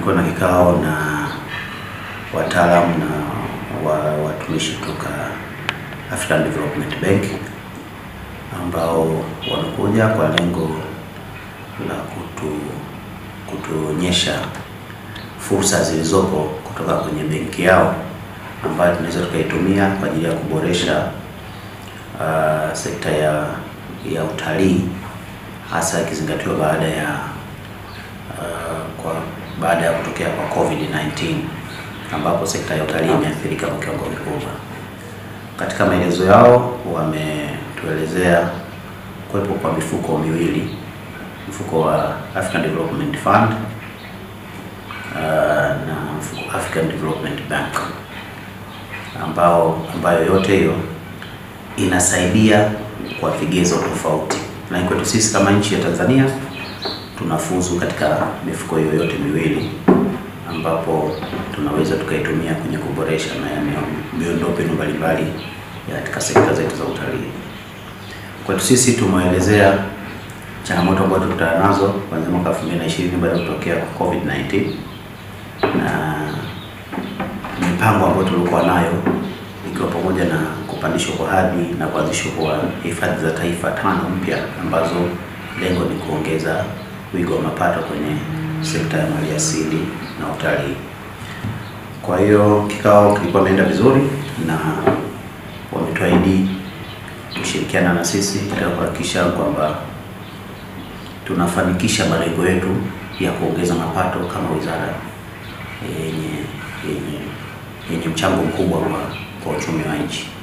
tulikuwa na kikao na wataalamu na wa watumishi kutoka African Development Bank ambao wamekuja kwa lengo la kutu kutuonyesha fursa zilizopo kutoka kwenye benki yao ambayo tunaweza tukaitumia kwa ajili ya kuboresha uh, sekta ya ya utalii hasa ikizingatiwa baada ya uh, kwa baada ya kutokea kwa COVID-19 ambapo sekta ya utalii imeathirika kwa kiwango kikubwa. Katika maelezo yao wametuelezea kuwepo kwa mifuko miwili, mfuko wa African Development Fund uh, na mfuko African Development Bank ambao ambayo yote hiyo inasaidia kwa vigezo tofauti, na kwetu sisi kama nchi ya Tanzania tunafuzu katika mifuko hiyo yote miwili ambapo tunaweza tukaitumia kwenye kuboresha miundombinu mbalimbali katika sekta zetu za utalii. Kwetu sisi tumeelezea changamoto ambazo tutakutana nazo kuanzia mwaka 2020 baada ya kutokea kwa COVID-19 na mipango ambayo tulikuwa nayo ikiwa pamoja na kupandishwa kwa hadhi na kuanzishwa kwa hifadhi za taifa tano mpya ambazo lengo ni kuongeza wigo wa mapato kwenye sekta ya maliasili na utalii. Kwa hiyo kikao kilikuwa imeenda vizuri na wametuahidi kushirikiana na sisi katika kuhakikisha kwamba tunafanikisha malengo yetu ya kuongeza mapato kama wizara yenye yenye yenye mchango mkubwa kwa, kwa uchumi wa nchi.